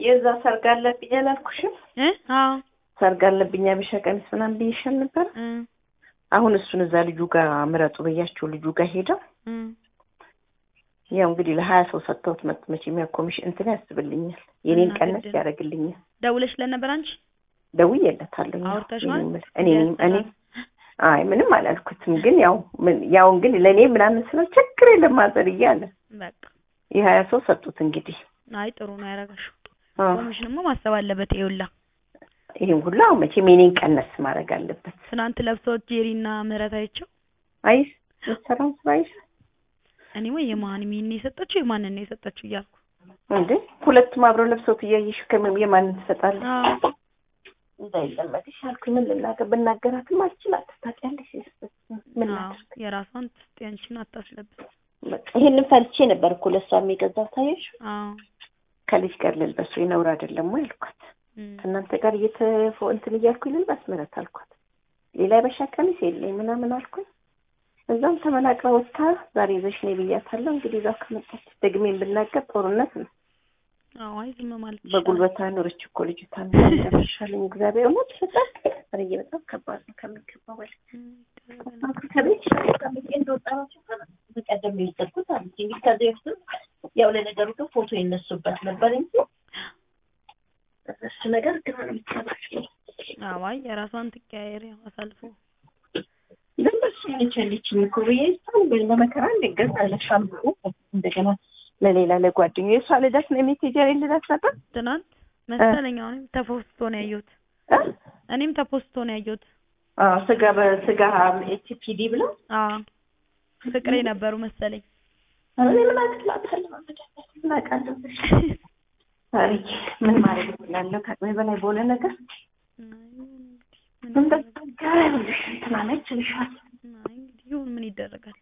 የዛ ሰርግ አለብኝ አላልኩሽም? እ አዎ ሰርግ አለብኝ አበሻ ቀሚስ ምናምን ብዬሻል ነበር። እ አሁን እሱን እዛ ልጁ ጋር ምረጡ ብያቸው ልጁ ጋር ሄደው እ ያው እንግዲህ ለሀያ ሰው ሰጥተውት መጥ መቼም ያው ኮሚሽን እንትን ያስብልኛል የኔን እና ቀነስ ግድ ነው። ያደርግልኛል። ደውለሽለት ነበር አንቺ? ደውዬለታለሁ። ያው አውርተሽዋል? እኔ እኔ እኔ አይ ምንም አላልኩትም፣ ግን ያው ምን ያው እንግዲህ ለእኔ ምናምን ስለው ችግር የለም ማዘር እያለ በቃ የሀያ ሰው ሰጡት እንግዲህ አይ ጥሩ ነው ያደረጋሽው። አዎ። ኮሚሽንማ ማሰብ አለበት። ይኸውላ ይህን ሁሉ አሁን መቼም የኔን ቀነስ ማድረግ አለበት። ትናንት ለብሰውት ጄሪና ምህረት አይቼው አይስ የሰራውን ስራ አይስ እኔ ወይ የማን ሚን የሰጠችው የማንን ነው የሰጠችው እያልኩ እንዴ ሁለቱም አብረው ለብሰውት እያየሽ ከምን የማንን ትሰጣለች? አዎ እንዳይለመድሽ አልኩኝ። ምን ልናገር ብናገራትም አልችላት ታውቂያለሽ። ምን አዎ ላድርግ? የራሷን ትስጥ ያንቺን አታስለብስ። በቃ ይሄንን ፈልቼ ነበር እኮ ለእሷ የሚገዛው ታየሽ። አዎ ከልጅ ጋር ልልበሱ የነውር አይደለም ወይ አልኳት። እም፣ ከእናንተ ጋር እየተፎ እንትን እያልኩኝ ልልበስ ምረት አልኳት። ሌላ የበሻ ቀሚስ የለኝ ምናምን አልኩኝ። እዛም ተመናቅራ ወጥታ ዛሬ ይዘሽ ነይ ብያታለሁ። እንግዲህ እዛው ከመጣች ደግሜን ብናገር ጦርነት ነው። አዎ አይ ዝም ማለት ይሻላል። በጉልበቷ ኖረች እኮ ልጅቷ እንደርሻለኝ እግዚአብሔር እውነት በጣም ኧረ በጣም ከባድ ነው ከሚገባው በላይ እም፣ ይደረጋል። ከቤት ከቤት እንደወጣናቸው በቀደም ነው የወሰድኩት አለች። እንግዲህ ከዚህ በፊትም ያው ለነገሩ ግን ፎቶ ይነሱበት ነበር እንጂ እሱ ነገር ግራ ነው የሚታባቸው። አዎ አይ የራሷን ትቀያየር ያው አሳልፎ ግን በሱ ያለችልኝ እኮ ብዬ እሷን በመከራ እንደገዛለሻል እንደገና ለሌላ ለጓደኛዬ የእሷ ልደት ነው የሜቴጀር ልደት ነበር ትናንት መሰለኝ አሁንም ተፖስቶ ነው ያየሁት። እ? እኔም ተፖስቶ ነው ያየሁት። አዎ ስጋ በስጋ ኤችፒዲ ብለው አዎ ፍቅሬ ነበሩ መሰለኝ። እኔ ምን አቅላታለሁ ምን አውቃለሁ ታሪክ ምን ማድረግ እችላለሁ ከአቅሜ በላይ በሆነ ነገር ምን ይደረጋል? ትናነች ልሻል አይ እንግዲህ ይሁን ምን ይደረጋል።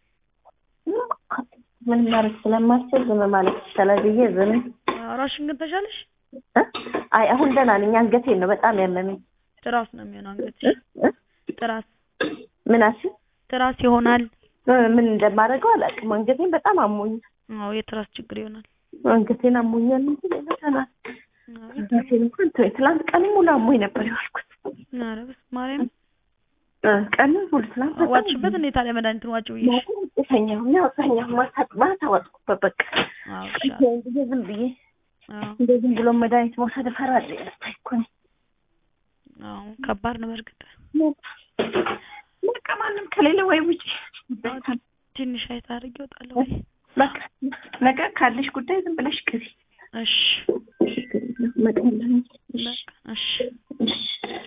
ምን ማድረግ ስለማልችል ዝም ማለት ይቻላል ብዬ ዝም ራሽን ግን ተሻለሽ? እ? አይ አሁን ደህና ነኝ አንገቴን ነው በጣም ያመመኝ ትራስ ነው የሚሆነው አንገትሽ። እ? እ? ትራስ ምን አልሽኝ ትራስ ይሆናል። እ፣ ምን እንደማደርገው አላውቅም አንገቴን በጣም አሞኛል አዎ የትራስ ችግር ይሆናል። አንገቴን አሞኛል እንጂ ሌላ ደህና ነኝ። ራሴን እንኳን ተወኝ ትናንት ቀን ሙሉ አሞኝ ነበር የዋልኩት ኧረ በስመ ማርያም እ፣ ቀን ሙሉ ትናንት በጣም ዋጭበት እንዴ ታዲያ መድኃኒቱን ዋጭ ብዬሽ። ተኛሁ ያው ተኛሁ ማታ ማታ ዋጥኩበት በቃ አዎ ቀን ይሻላል። ጊዜ ዝም ብዬ አዎ እንደ ዝም ብሎ መድኃኒት መውሰድ እፈራለሁ ያልኩት እኮ ነው። አዎ ከባድ ነው በእርግጥ። በቃ ማንም ከሌለ ወይ ውጪ ትንሽ አይታ አድርጌ እወጣለሁ ወይ? በቃ ነገ ካለሽ ጉዳይ ዝም ብለሽ ቅሪ እሺ መቀለኝ በቃ እሺ እሺ